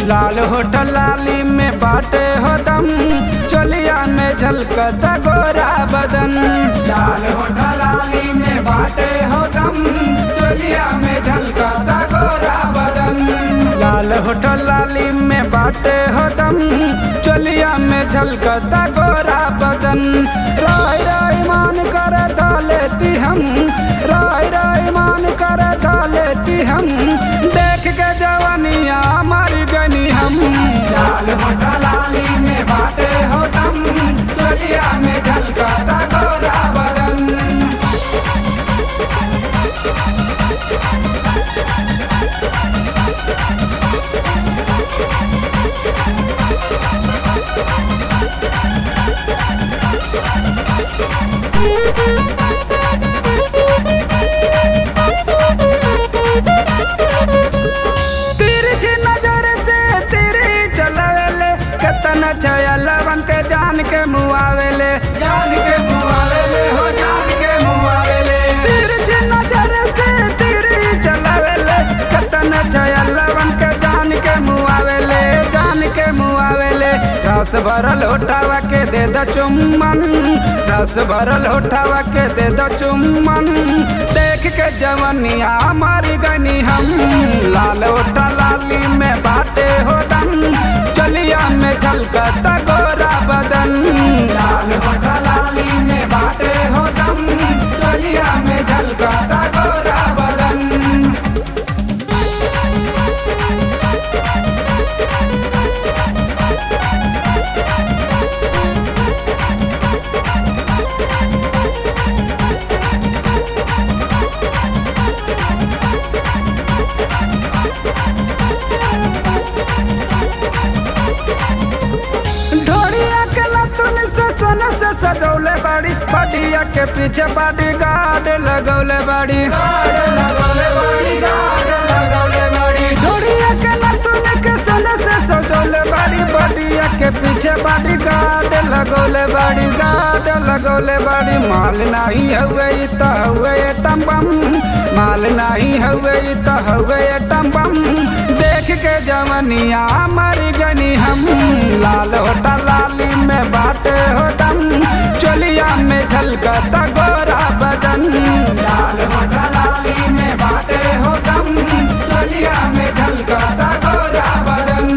लाल hotel लाली में बाटे हो दम चोलिया में झलकता गोरा बदन लाल होटल लाली में बाटे हो दम चोलिया में झलकता गोरा बदन लाल होटल लाली में बाटे हो दम चोलिया में झलकता गोरा बदन राय राय मान कर लेती हम राय राय मान कर लेती हम देख के जवानिया मर गनी हम लाल होटा लाली में बाटे हो दम चोलिया में झलकता गोरा बदन तिरछी नजर से तेरी चलावेले कतन छया लवन के जान के मुआवेले जान के मुआवेले हो जान के मुआवेले तिरछी नजर से तेरी चलावेले कतन छया लवन के जान के मुआवेले जान के मुआवेले रस भरल उठावा के दे द चुम्बन रस भरल उठावा के दे द चुम्बन देख के जवनिया मर गनी हम लाल ओटा लाली में बाटे हो दम चलिया में झलकता गोरा बदन लाल ओटा लाली में बाटे हो दम चलिया में झलकता गोरा बदन ढोड़िया के लतुन से सोने से सजौले बाड़ी बडिया के पीछे बॉडी गार्ड लगौले बाड़ी ढोड़िया के लतुन के सोने से सजौले बाड़ी बडिया के पीछे बॉडी गार्ड लगौले बाड़ी गार्ड लगौले बाड़ी माल नहीं हुए इ त हुए एटम बम माल नहीं हुए इ त हुए एटम बम देख के जवनिया मर गनी हम लाल होटा लाली में बाटे हो दम चोलिया में झलकता गोरा बदन लाल होटा लाली में बाटे हो दम चोलिया में झलकता गोरा बदन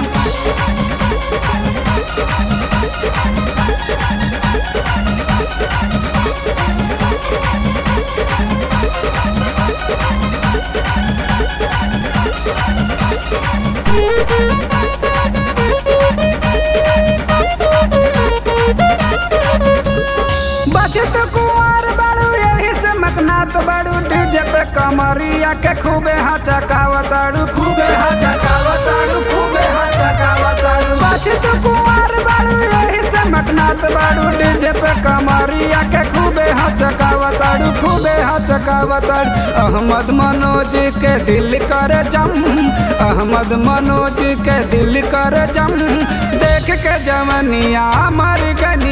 बचत कुंवर बड़ू यही से मकनात बड़ू डीजे पे कमरिया के खूबे हचकावताड़ू खूबे हचकावताड़ू खूबे हचकावताड़ू बचत कुंवर बड़ू यही से मकनात बड़ू डीजे पे कमरिया के खूबे हचकावताड़ू खूबे हचकावताड़ू अहमद मनोज के दिल करे जम अहमद मनोज के दिल करे जम देख के जवनिया मर गनी